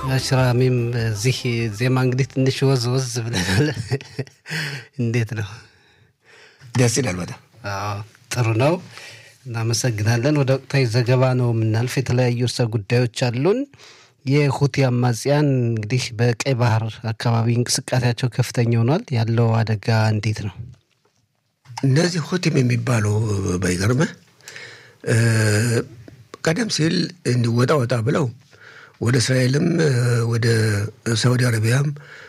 ሽራሚም እዚህ ዜማ እንግዲህ ትንሽ ወዝ ወዝ ብለናል። እንዴት ነው? ደስ ይላል በጣም አዎ፣ ጥሩ ነው። እናመሰግናለን። ወደ ወቅታዊ ዘገባ ነው የምናልፍ። የተለያዩ እርሰ ጉዳዮች አሉን። የሁቲ አማጽያን እንግዲህ በቀይ ባህር አካባቢ እንቅስቃሴያቸው ከፍተኛ ሆኗል። ያለው አደጋ እንዴት ነው? እነዚህ ሁቲም የሚባሉ ባይገርምህ ቀደም ሲል እንዲወጣ ወጣ ብለው ወደ እስራኤልም ወደ ሳውዲ አረቢያም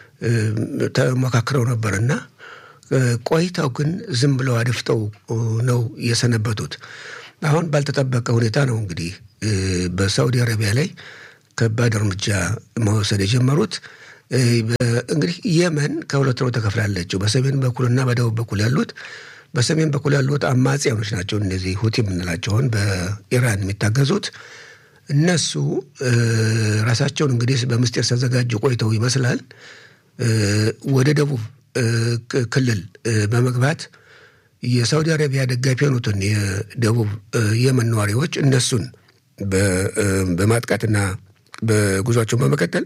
ተመካክረው ነበር እና ቆይተው ግን ዝም ብለው አድፍጠው ነው የሰነበቱት። አሁን ባልተጠበቀ ሁኔታ ነው እንግዲህ በሳውዲ አረቢያ ላይ ከባድ እርምጃ መውሰድ የጀመሩት። እንግዲህ የመን ከሁለት ነው ተከፍላለችው። በሰሜን በኩልና በደቡብ በኩል ያሉት በሰሜን በኩል ያሉት አማጽያኖች ናቸው። እነዚህ ሁቲ የምንላቸውን በኢራን የሚታገዙት እነሱ ራሳቸውን እንግዲህ በምስጢር ሲያዘጋጁ ቆይተው ይመስላል ወደ ደቡብ ክልል በመግባት የሳውዲ አረቢያ ደጋፊ የሆኑትን የደቡብ የመን ነዋሪዎች እነሱን በማጥቃትና በጉዟቸውን በመቀጠል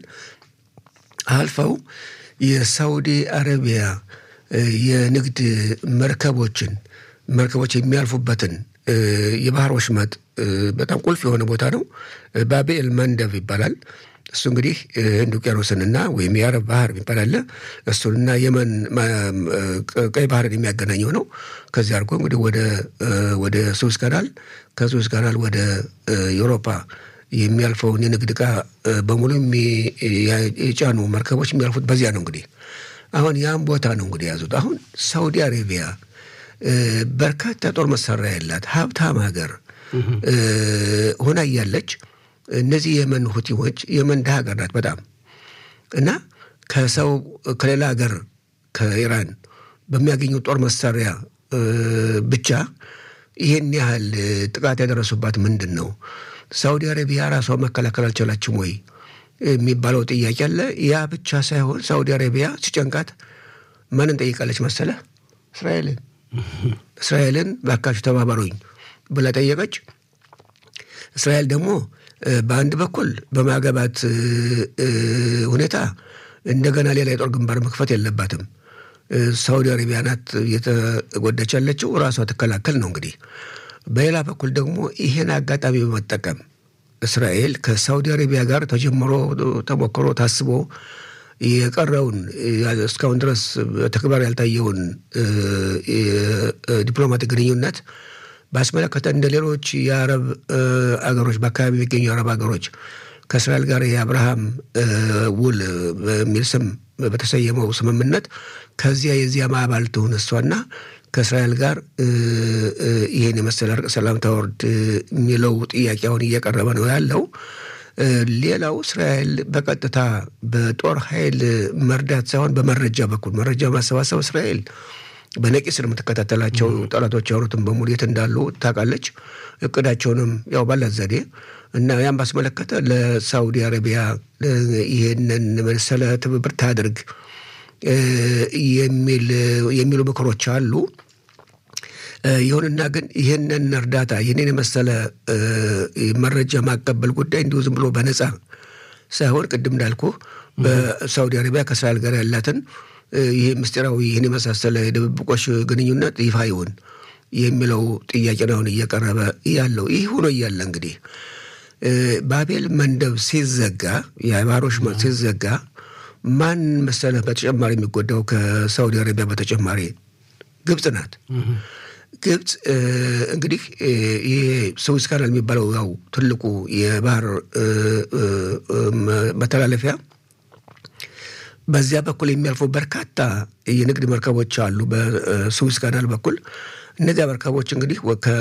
አልፈው የሳውዲ አረቢያ የንግድ መርከቦችን መርከቦች የሚያልፉበትን የባህር ወሽመጥ በጣም ቁልፍ የሆነ ቦታ ነው። ባቤል መንደብ ይባላል። እሱ እንግዲህ ህንድ ውቅያኖስንና ወይም የአረብ ባህር የሚባል አለ። እሱንና የመን ቀይ ባህርን የሚያገናኘው ነው። ከዚህ አድርጎ እንግዲህ ወደ ወደ ሱዝ ካናል ከሱዝ ካናል ወደ ዩሮፓ የሚያልፈውን የንግድ ዕቃ በሙሉ የጫኑ መርከቦች የሚያልፉት በዚያ ነው። እንግዲህ አሁን ያም ቦታ ነው እንግዲህ የያዙት። አሁን ሳውዲ አሬቢያ በርካታ ጦር መሳሪያ ያላት ሀብታም ሀገር ሆና እያለች እነዚህ የመን ሁቲዎች የመን ድሃ ሀገር ናት በጣም እና ከሰው ከሌላ ሀገር ከኢራን በሚያገኙ ጦር መሳሪያ ብቻ ይህን ያህል ጥቃት ያደረሱባት ምንድን ነው? ሳውዲ አረቢያ ራሷ መከላከል አልቻላችም ወይ የሚባለው ጥያቄ አለ። ያ ብቻ ሳይሆን ሳውዲ አረቢያ ሲጨንቃት ማንን ጠይቃለች መሰለ? እስራኤልን እስራኤልን ባካችሁ ተባበሩኝ ብላ ጠየቀች። እስራኤል ደግሞ በአንድ በኩል በማገባት ሁኔታ እንደገና ሌላ የጦር ግንባር መክፈት የለባትም። ሳውዲ አረቢያ ናት እየተጎዳች ያለችው፣ ራሷ ትከላከል ነው እንግዲህ። በሌላ በኩል ደግሞ ይህን አጋጣሚ በመጠቀም እስራኤል ከሳውዲ አረቢያ ጋር ተጀምሮ ተሞክሮ ታስቦ የቀረውን እስካሁን ድረስ በተግባር ያልታየውን ዲፕሎማቲክ ግንኙነት ባስመለከተ እንደ ሌሎች የአረብ አገሮች በአካባቢ የሚገኙ የአረብ አገሮች ከእስራኤል ጋር የአብርሃም ውል በሚል ስም በተሰየመው ስምምነት ከዚያ የዚያ አባል ትሁን እሷና ከእስራኤል ጋር ይህን የመሰለ እርቅ ሰላም ታወርድ የሚለው ጥያቄ አሁን እየቀረበ ነው ያለው። ሌላው እስራኤል በቀጥታ በጦር ኃይል መርዳት ሳይሆን በመረጃ በኩል መረጃ ማሰባሰብ እስራኤል በነቂስ ነው የምትከታተላቸው። ጠላቶች የሆኑትን በሙሉ የት እንዳሉ ታውቃለች። እቅዳቸውንም ያው ባላት ዘዴ እና ያን ባስመለከተ ለሳውዲ አረቢያ ይህንን መሰለ ትብብር ታድርግ የሚሉ ምክሮች አሉ። ይሁንና ግን ይህንን እርዳታ ይህንን የመሰለ መረጃ ማቀበል ጉዳይ እንዲሁ ዝም ብሎ በነፃ ሳይሆን ቅድም እንዳልኩ በሳውዲ አረቢያ ከእስራኤል ጋር ያላትን ይህ ምስጢራዊ ይህን የመሳሰለ የድብብቆሽ ግንኙነት ይፋ ይሁን የሚለው ጥያቄ ነው አሁን እየቀረበ ያለው። ይህ ሆኖ እያለ እንግዲህ ባቤል መንደብ ሲዘጋ የባህር ወሽመጥ ሲዘጋ ማን መሰለህ በተጨማሪ የሚጎዳው ከሳውዲ አረቢያ በተጨማሪ ግብፅ ናት። ግብፅ እንግዲህ ይሄ ስዊዝ ካናል የሚባለው ያው ትልቁ የባህር መተላለፊያ በዚያ በኩል የሚያልፉ በርካታ የንግድ መርከቦች አሉ። በስዊዝ ካናል በኩል እነዚያ መርከቦች እንግዲህ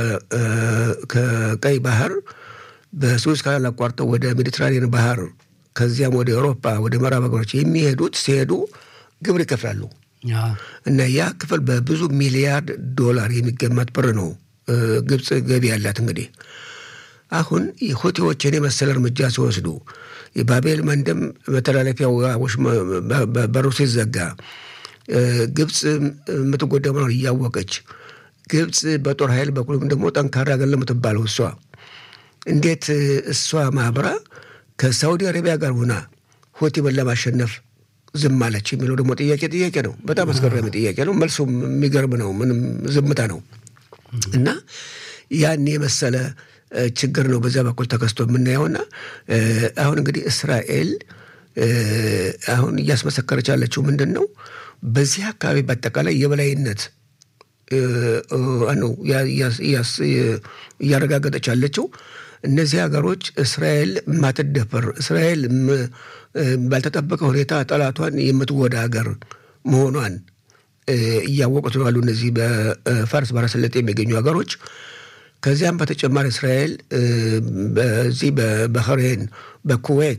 ከቀይ ባህር በስዊዝ ካናል አቋርጠው ወደ ሜዲትራኒያን ባህር ከዚያም ወደ አውሮፓ ወደ ምዕራብ ሀገሮች የሚሄዱት ሲሄዱ ግብር ይከፍላሉ እና ያ ክፍል በብዙ ሚሊያርድ ዶላር የሚገመት ብር ነው ግብፅ ገቢ ያላት። እንግዲህ አሁን ሁቲዎችን የመሰለ እርምጃ ሲወስዱ የባቤል መንደም መተላለፊያው በሩ ሲዘጋ ግብፅ የምትጎዳ መሆን እያወቀች ግብፅ በጦር ኃይል በኩልም ደግሞ ጠንካራ ሀገር ለምትባለው እሷ እንዴት እሷ ማብራ ከሳውዲ አረቢያ ጋር ሆና ሁቲምን ለማሸነፍ ዝም አለች የሚለው ደግሞ ጥያቄ ጥያቄ ነው። በጣም አስገራሚ ጥያቄ ነው። መልሱም የሚገርም ነው። ምንም ዝምታ ነው እና ያን የመሰለ ችግር ነው በዚያ በኩል ተከስቶ የምናየውና አሁን እንግዲህ እስራኤል አሁን እያስመሰከረች ያለችው ምንድን ነው? በዚህ አካባቢ በአጠቃላይ የበላይነት ነው እያረጋገጠች ያለችው። እነዚህ ሀገሮች እስራኤል የማትደፈር እስራኤል ባልተጠበቀ ሁኔታ ጠላቷን የምትጎዳ ሀገር መሆኗን እያወቁት ነው ያሉ እነዚህ በፋርስ ባሕረ ሰላጤ የሚገኙ ሀገሮች። ከዚያም በተጨማሪ እስራኤል በዚህ በባህሬን፣ በኩዌት፣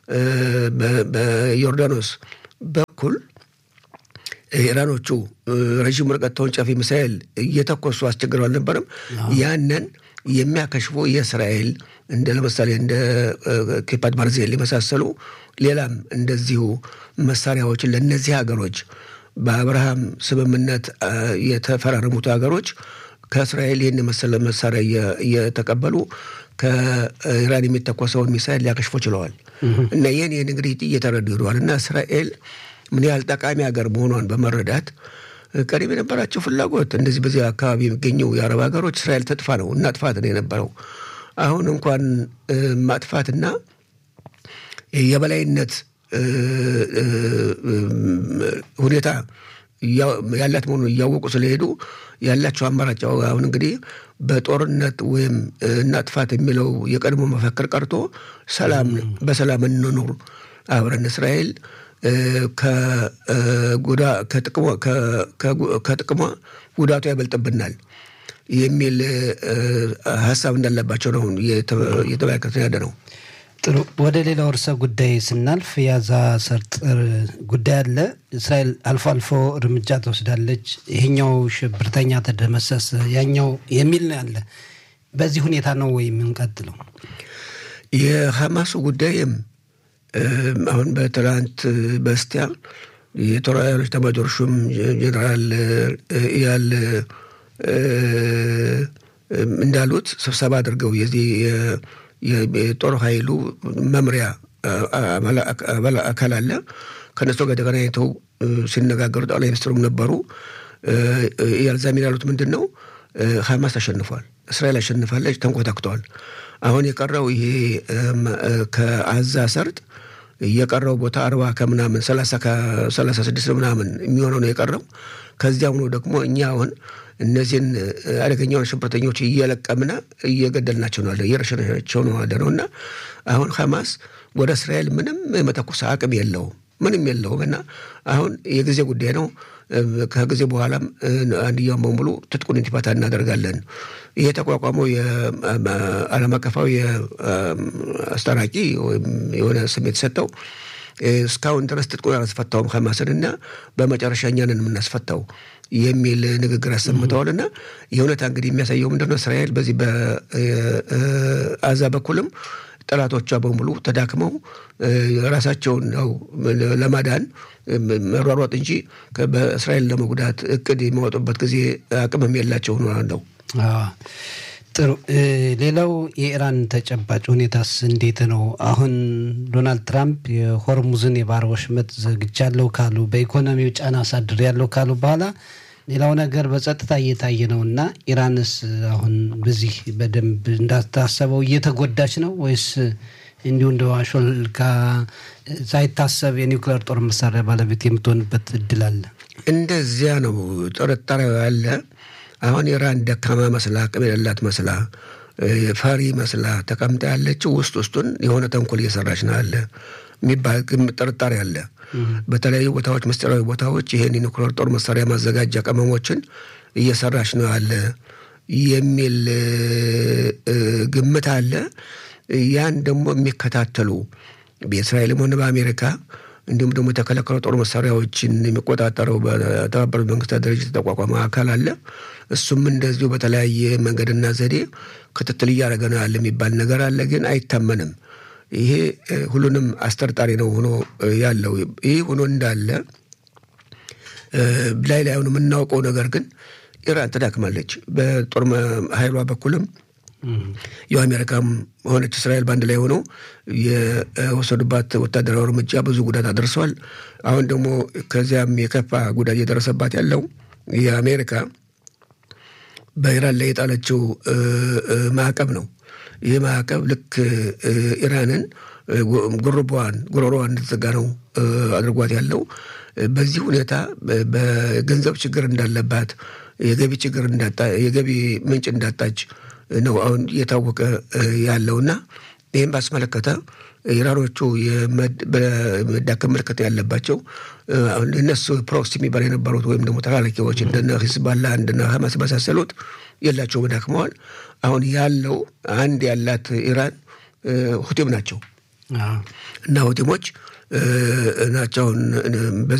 በዮርዳኖስ በኩል ኢራኖቹ ረዥም ርቀት ተወንጫፊ ሚሳኤል እየተኮሱ አስቸግረው አልነበረም? ያንን የሚያከሽፉ የእስራኤል እንደ ለምሳሌ እንደ ኬፓት ባርዜል የመሳሰሉ ሌላም እንደዚሁ መሳሪያዎችን ለእነዚህ ሀገሮች በአብርሃም ስምምነት የተፈራረሙት ሀገሮች ከእስራኤል ይህን የመሰለ መሳሪያ እየተቀበሉ ከኢራን የሚተኮሰውን ሚሳይል ሊያከሽፎ ችለዋል። እና ይህን ይህን እንግዲህ እየተረዱ ሄደዋል። እና እስራኤል ምን ያህል ጠቃሚ ሀገር መሆኗን በመረዳት ቀደም የነበራቸው ፍላጎት እንደዚህ በዚህ አካባቢ የሚገኙ የአረብ ሀገሮች እስራኤል ተጥፋ ነው እናጥፋት ነው የነበረው። አሁን እንኳን ማጥፋትና የበላይነት ሁኔታ ያላት መሆኑን እያወቁ ስለሄዱ ያላቸው አማራጭ አሁን እንግዲህ በጦርነት ወይም እናጥፋት የሚለው የቀድሞ መፈክር ቀርቶ ሰላም በሰላም እንኑር አብረን እስራኤል ከጥቅሟ ጉዳቱ ያበልጥብናል የሚል ሀሳብ እንዳለባቸው ነው እየተመለከትን ያለ ነው። ጥሩ። ወደ ሌላው ርዕሰ ጉዳይ ስናልፍ የጋዛ ሰርጥ ጉዳይ አለ። እስራኤል አልፎ አልፎ እርምጃ ትወስዳለች። ይሄኛው ሽብርተኛ ተደመሰሰ፣ ያኛው የሚል ነው ያለ። በዚህ ሁኔታ ነው ወይ የምንቀጥለው? የሐማሱ ጉዳይም አሁን በትላንት በስቲያ የጦር ኃይሎች ኤታማዦር ሹም ጀኔራል ኢያል እንዳሉት ስብሰባ አድርገው የዚህ የጦር ኃይሉ መምሪያ አካል አለ። ከነሱ ጋር ተገናኝተው ሲነጋገሩ ጠቅላይ ሚኒስትሩም ነበሩ። ያልዛሚን ያሉት ምንድን ነው? ሐማስ አሸንፏል፣ እስራኤል አሸንፋለች፣ ተንኮታክተዋል። አሁን የቀረው ይሄ ከአዛ ሰርጥ የቀረው ቦታ አርባ ከምናምን ሰላሳ ስድስት ምናምን የሚሆነው ነው የቀረው። ከዚያም ነው ደግሞ እኛ አሁን እነዚህን አደገኛውን ሽብርተኞች እየለቀምና እየገደልናቸው ነው እየረሸናቸው ነው ያለ ነው እና አሁን ሐማስ ወደ እስራኤል ምንም የመተኮስ አቅም የለውም ምንም የለውም እና አሁን የጊዜ ጉዳይ ነው። ከጊዜ በኋላም አንድያውን በሙሉ ትጥቁን እንዲፈታ እናደርጋለን። ይሄ የተቋቋመው የዓለም አቀፋዊ አስታራቂ ወይም የሆነ ስም የተሰጠው እስካሁን ድረስ ትጥቁን አላስፈታውም ሐማስን እና በመጨረሻ እኛንን የምናስፈታው የሚል ንግግር አሰምተዋል። እና የእውነታ እንግዲህ የሚያሳየው ምንድነው እስራኤል በዚህ በአዛ በኩልም ጠላቶቿ በሙሉ ተዳክመው ራሳቸውን ነው ለማዳን መሯሯጥ እንጂ በእስራኤል ለመጉዳት እቅድ የሚያወጡበት ጊዜ አቅምም የላቸው ነው። ጥሩ። ሌላው የኢራን ተጨባጭ ሁኔታስ እንዴት ነው? አሁን ዶናልድ ትራምፕ የሆርሙዝን የባህር ወሽመጥ ዘግቻለሁ ካሉ፣ በኢኮኖሚው ጫና አሳድር ያለው ካሉ በኋላ ሌላው ነገር በጸጥታ እየታየ ነው እና ኢራንስ አሁን በዚህ በደንብ እንዳታሰበው እየተጎዳች ነው ወይስ እንዲሁ እንደ ሾልካ ሳይታሰብ የኒውክሌር ጦር መሳሪያ ባለቤት የምትሆንበት እድል አለ? እንደዚያ ነው ጥርጣሬው ያለ። አሁን ኢራን ደካማ መስላ አቅም የሌላት መስላ ፈሪ መስላ ተቀምጣ ያለችው ውስጥ ውስጡን የሆነ ተንኮል እየሰራች ነው አለ የሚባል ጥርጣሬ አለ። በተለያዩ ቦታዎች ምስጢራዊ ቦታዎች ይህን የኒውክሌር ጦር መሳሪያ ማዘጋጃ ቅመሞችን እየሰራች ነው አለ የሚል ግምት አለ። ያን ደግሞ የሚከታተሉ በእስራኤልም ሆነ በአሜሪካ እንዲሁም ደግሞ የተከለከሉ ጦር መሳሪያዎችን የሚቆጣጠረው በተባበሩት መንግስታት ድርጅት የተቋቋመ አካል አለ። እሱም እንደዚሁ በተለያየ መንገድና ዘዴ ክትትል እያደረገ ነው ያለ የሚባል ነገር አለ። ግን አይታመንም። ይሄ ሁሉንም አስጠርጣሪ ነው ሆኖ ያለው። ይህ ሆኖ እንዳለ ላይ ላይ የምናውቀው ነገር ግን ኢራን ትዳክማለች። በጦር ኃይሏ በኩልም ያው አሜሪካም ሆነች እስራኤል በአንድ ላይ ሆነው የወሰዱባት ወታደራዊ እርምጃ ብዙ ጉዳት አደርሰዋል። አሁን ደግሞ ከዚያም የከፋ ጉዳት እየደረሰባት ያለው የአሜሪካ በኢራን ላይ የጣለችው ማዕቀብ ነው። ይህ ማዕቀብ ልክ ኢራንን ጉርቧን ጉሮሮዋን እንድትዘጋ ነው አድርጓት ያለው። በዚህ ሁኔታ በገንዘብ ችግር እንዳለባት የገቢ ችግር የገቢ ምንጭ እንዳጣች ነው አሁን እየታወቀ ያለውና ይህም ባስመለከተ ኢራኖቹ በመዳከም ምልክት ያለባቸው እነሱ ፕሮክሲ የሚባል የነበሩት ወይም ደግሞ ተላላኪዎች እንደነ ሂዝባላ እንደነ ሀማስ የመሳሰሉት የላቸው ደክመዋል። አሁን ያለው አንድ ያላት ኢራን ሁቲም ናቸው እና ሁቲሞች ናቸውን